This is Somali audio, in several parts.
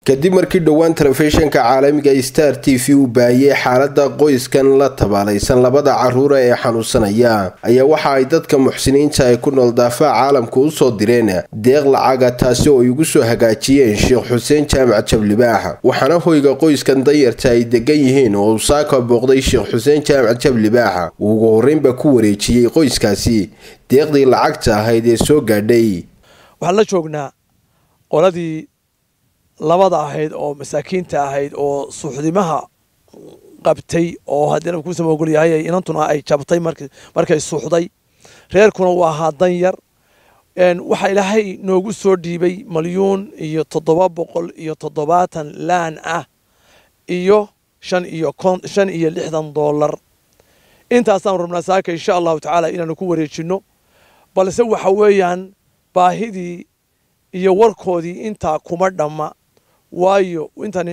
kadib markii dhowaan telefishinka caalamiga star t v uu baahiyey xaalada qoyskan la tabaalaysan labada caruura ee xanuunsanaya ayaa waxa ay dadka muxsiniinta ay ku nool daafaha caalamka u soo direen deeq lacaga taasi oo ay ugu soo hagaajiyeen sheekh xuseen jaamac jablibaax waxaana hoyga qoyskan dayarta ay degan yihiin oo uu saaka booqday sheekh xuseen jaamac jablibaax uu ugu horreynba ku wareejiyey qoyskaasi deeqdii lacagta ahayd ee soo gaadhay waxaan la joognaa qoladii labada ahayd oo masaakiinta ahayd oo suuxdimaha qabtay oo haddii nabku sama ogol yahay inantuna ay jabtay markay suuxday reerkuna uu ahaa dan yar waxaa ilaahay noogu soo dhiibay malyuun iyo toddoba boqol iyo toddobaatan laan ah iyo shan iyo shan iyo lixdan dollar intaasaan rabnaa saaka insha allahu tacaala inaanu ku wareejinno balse waxa weeyaan baahidii iyo warkoodii intaa kuma dhamma waayo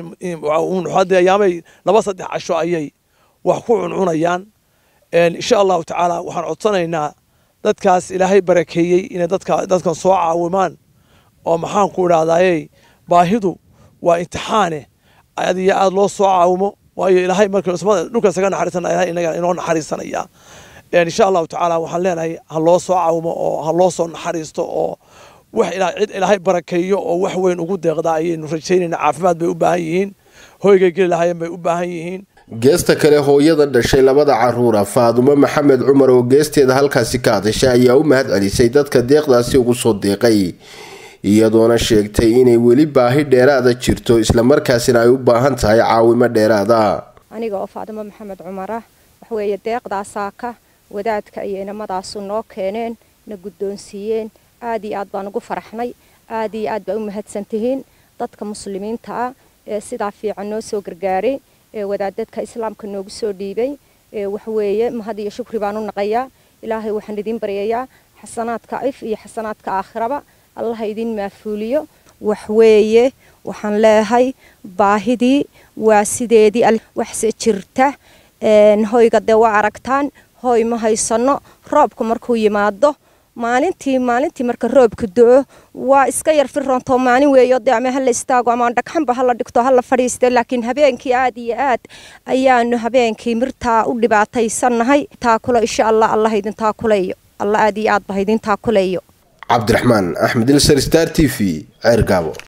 intayaamay laba saddex casho ayay wax ku cuncunayaan insha allahu tacaala waxaan codsanaynaa dadkaas ilaahay barakeeyey inay dadkan soo caawimaan oo maxaan ku idhahdaaye baahidu waa imtixaane aad iyo aad loo soo caawimo waayo ilaahay markdhulka isaga naxariisana ilahay inaga inoo naxariisanaya insha allahu tacaala waxaan leenahay ha loo soo caawimo oo ha loo soo naxariisto oo wax cid ilaahay barakeeyo oo wax weyn ugu deeqdaa ayaynu rajaynayna caafimaad bay u baahan yihiin hoygay geli lahaayeen bay u baahan yihiin geesta kale hooyada dhashay labada caruura faadumo maxamed cumar oo geesteeda halkaasi ka hadashay ayaa u mahad celisay dadka deeqdaasi ugu soo deeqay iyadoona sheegtay inay weli baahi dheeraada jirto islamarkaasina ay u baahan tahay caawimo dheeraada aniga oo faadumo maxamed cumar ah waxweeye deeqdaasaaka wadaadka iyo inamadaasu noo keeneen na guddoonsiiyeen aad iyo aad baan ugu faraxnay aad iyo aad baa u mahadsantihiin dadka muslimiinta ah ee sidaa fiican noo soo gargaaray ee wadaadadka islaamka noogu soo dhiibay waxweeye mahad iyo shukri baan u naqayaa ilaahay waxaan idiin baryayaa xasanaadka if iyo xasanaadka aakhiraba allaha idiin maafuuliyo waxweeye waxaan leeyahay baahidii waa sideedii waxse jirta hoyga dee waa aragtaan hoy ma haysano roobku markuu yimaado maalintii maalintii marka roobka do-o waa iska yar firoonto maalin weeyo dee ama hala istaago ama dhagxanba hala dhigto hala fadhiiste laakiin habeenkii aad iyo aad ayaanu habeenkii mirtaa u dhibaataysannahay taakulo insha allah allah idin taakuleeyo allah aad iyo aad bah idin taakuleeyo cabdiraxmaan axmed ilsar star t v ceer gaabo